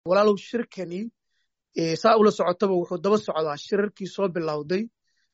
walaalow shirkani saa ula socotaba wuxuu daba socdaa shirarkii soo bilowday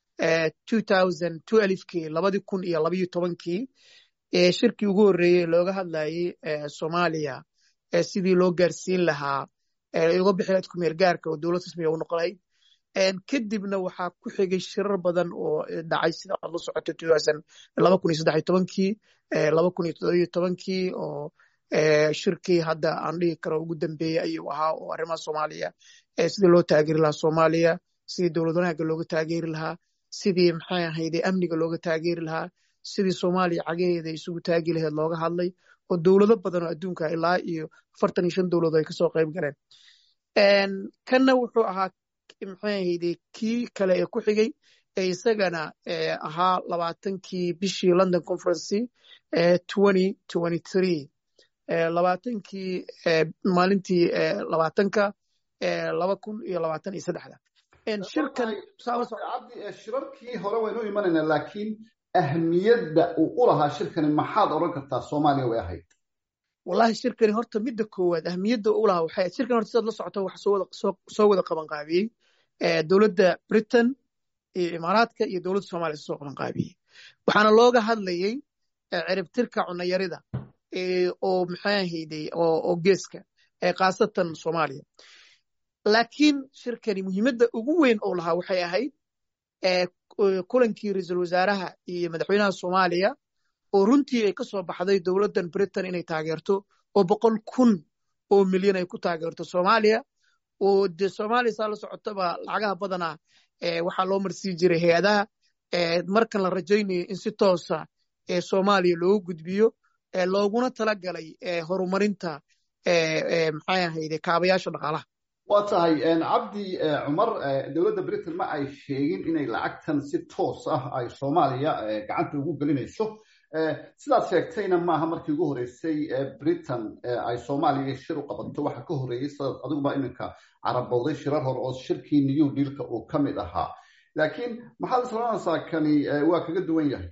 kii labadii kun iyo labayo tobankii shirkii ugu horreeyey looga hadlayey soomaaliya sidii loo gaarsiin lahaa uga bixi lahayd kumeel gaarka oo dowlad rasmiga u noqon lahayd kadibna waxaa ku xigay shirar badan oo dhacay sida aad la socoto laba kun iyo saddex iyo tobankii laba kun iyo toddoba iyo tobankii oo shirkii hadda aan dhihi karo ugu dambeeyey ayuu ahaa oo arrimaha soomaaliya sidii loo taageeri lahaa soomaaliya sidii dowlad wanaagga looga taageeri lahaa sidii maxay ahayde amniga looga taageeri lahaa sidii soomaaliya cagaheeda isugu taagi lahayd looga hadlay oo dowlado badan oo adduunka ilaa iyo afartan iyo shan dowladood ay kasoo qayb galeen kanna wuxuu ahaa maxay ahayde kii kale ee ku xigay ee isagana ahaa labaatankii bishii london conferency twenty twenty three labaatankii maalintii labaatanka laba kun iyo labaatan iyo saddexda shirkan shirarkii hore waynu imanaynaa laakiin ahmiyadda uu u lahaa shirkani maxaad odhan kartaa soomaaliya way ahayd wallahi shirkani horta midda koowaad ahmiyadda u lahaa waxay shirkan horta sidaad la socoto waxa soo wada qaban qaabiyey dowladda britain iyo imaaraadka iyo dowladda soomaaliya soo qaban qaabiyey waxaana looga hadlayey ciribtirka cunayarida oo maxay ahayday oo geeska khaasatan soomaaliya laakiin shirkani muhiimadda ugu weyn oo lahaa waxay ahayd kulankii ra-iisul wasaaraha iyo madaxweynaha soomaaliya oo runtii ay ka soo baxday dowladdan britain inay taageerto oo boqol kun oo milyan ay ku taageerto soomaaliya oo dee soomaaliya saa la socotaba lacagaha badanaa waxaa loo marsii jiray hay-adaha markan la rajaynayo in si toosa soomaaliya loogu gudbiyo looguna tala galay horumarinta maxay ahayde kaabayaasha dhaqaalaha waa tahay cabdi cumar dowladda britain ma ay sheegin inay lacagtan si toos ah ay soomaaliya gacanta ugu gelinayso sidaad sheegtayna maaha markii ugu horreysay britain ay soomaaliya shir u qabato waxa ka horreeyey sidaad adiguba iminka carabowday shirar hore oo shirkii new dealka uu ka mid ahaa laakiin maxaad islanaysaa kani waa kaga duwan yahay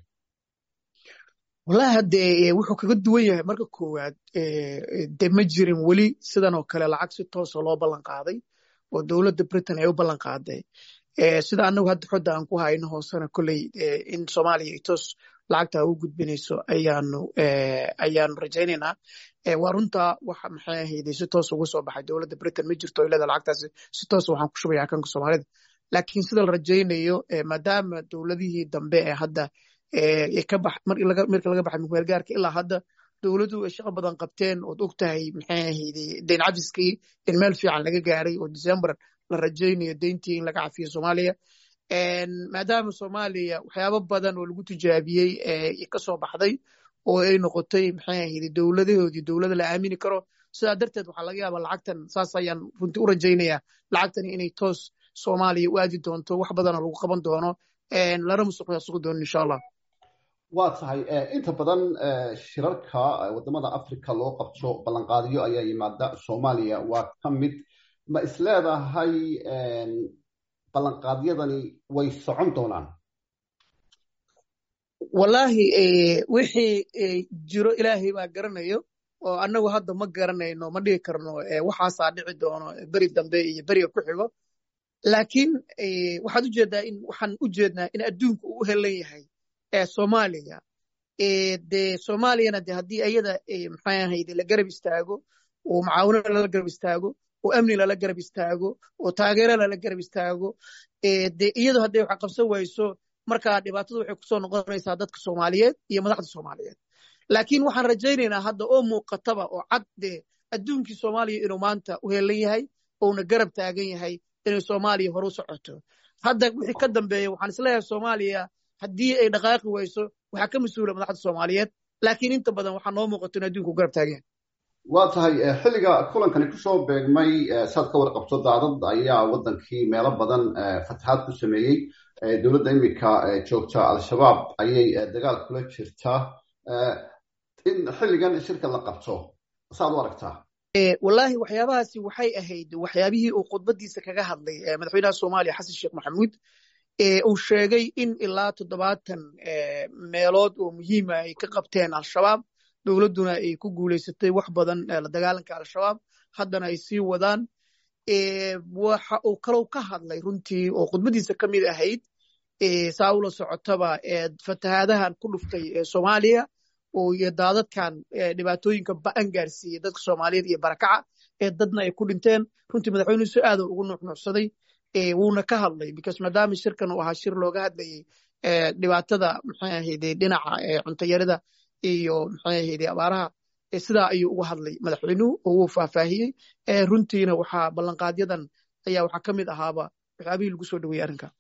wallahi haddee wuxuu kaga duwan yahay marka koowaad de ma jirin weli sidan oo kale lacag si toosa loo ballan qaaday oo dowladda britain ay u ballan qaaday sida annagu hadda xodda aan ku hayno hoosena kolley in soomaaliya ay toos lacagta u gudbinayso ayaanu ayaanu rajaynaynaa waa runtaa waxa maxay ahayde si toos uga soo baxay dowladda britain ma jirto ilada lacagtaasi si toos waxaan ku shubaya akanka soomaalida laakiin sida la rajaynayo maadaama dowladihii dambe ee hadda markii laga baxay mukmeel gaarka ilaa hadda dowladdu ay shaqo badan qabteen ood og tahay maxay ahayde deyn cafiskii in meel fiican laga gaaray oo december la rajaynayo deyntii in laga cafiyo soomaaliya maadaama soomaaliya waxyaabo badan oo lagu tijaabiyey ka soo baxday oo ay noqotay maxay ahayde dowladahoodii dowlada la aamini karo sidaa darteed waxaa laga yaabaa lacagtan saas ayaan runtii u rajaynayaa lacagtani inay toos soomaaliya u aadi doonto wax badanoo lagu qaban doono lana musuqmaasuqi doono insha allah waa tahay inta badan shirarka wadamada africa loo qabto ballanqaadiyo ayaa yimaada soomaaliya waa ka mid ma isleedahay ballanqaadyadani way socon doonaan wallaahi wixii jiro ilaahay baa garanayo oo annagu hadda ma garanayno ma dhigi karno waxaasaa dhici doono beri dambe iyo beriga ku xigo laakiin waxaad ujeedaa in waxaan u jeednaa in adduunku uu u helan yahay soomaaliya de soomaaliyana de haddii ayada maxay ahayde la garab istaago oo macaawino lala garab istaago oo amni lala garab istaago oo taageero lala garab istaago de iyadu hadday wax qabsan wayso markaa dhibaatadu waxay kusoo noqonaysaa dadka soomaaliyeed iyo madaxda soomaaliyeed laakiin waxaan rajaynaynaa hadda oo muuqataba oo cad de adduunkii soomaaliya inuu maanta u helan yahay ouna garab taagan yahay inay soomaaliya horu socoto hadda wixii ka dambeeya waxaan isleeyahay soomaaliya haddii ay dhaqaaqi wayso waxaa ka mas-uula madaxda soomaaliyeed laakiin inta badan waxaa noo muuqato in adduunku garab taagan waa tahay xilliga kulankani kusoo beegmay saad ka warqabto daadad ayaa wadankii meelo badan fatahaad ku sameeyey dowladda iminka joogta al-shabaab ayay dagaal kula jirtaa in xilligan shirka la qabto saad u aragtaa wallaahi waxyaabahaasi waxay ahayd waxyaabihii uu khudbadiisa kaga hadlay madaxweynaha soomaaliya xasan sheekh maxamuud uu sheegay in ilaa toddobaatan meelood oo muhiima ay ka qabteen al-shabaab dowladduna ay ku guulaysatay wax badan la dagaalanka al-shabaab haddana ay sii wadaan waxa uu kalow ka hadlay runtii oo khudbadiisa ka mid ahayd saa ula socotaba fatahaadahan ku dhuftay soomaaliya iyo daadadkan dhibaatooyinka ba'an gaarsiiyey dadka soomaaliyeed iyo barakaca ee dadna ay ku dhinteen runtii madaxweynuhu si aada ugu nuuxnuuxsaday wuuna ka hadlay because maadaama shirkan uu ahaa shir looga hadlayey dhibaatada maxay ahayde dhinaca cuntayarida iyo maxay ahayde abaaraha sidaa ayuu uga hadlay madaxweynuhu oo wuu faahfaahiyey runtiina waxaa ballanqaadyadan ayaa waxaa ka mid ahaaba waxyaabihii lagu soo dhaweeyey arrinka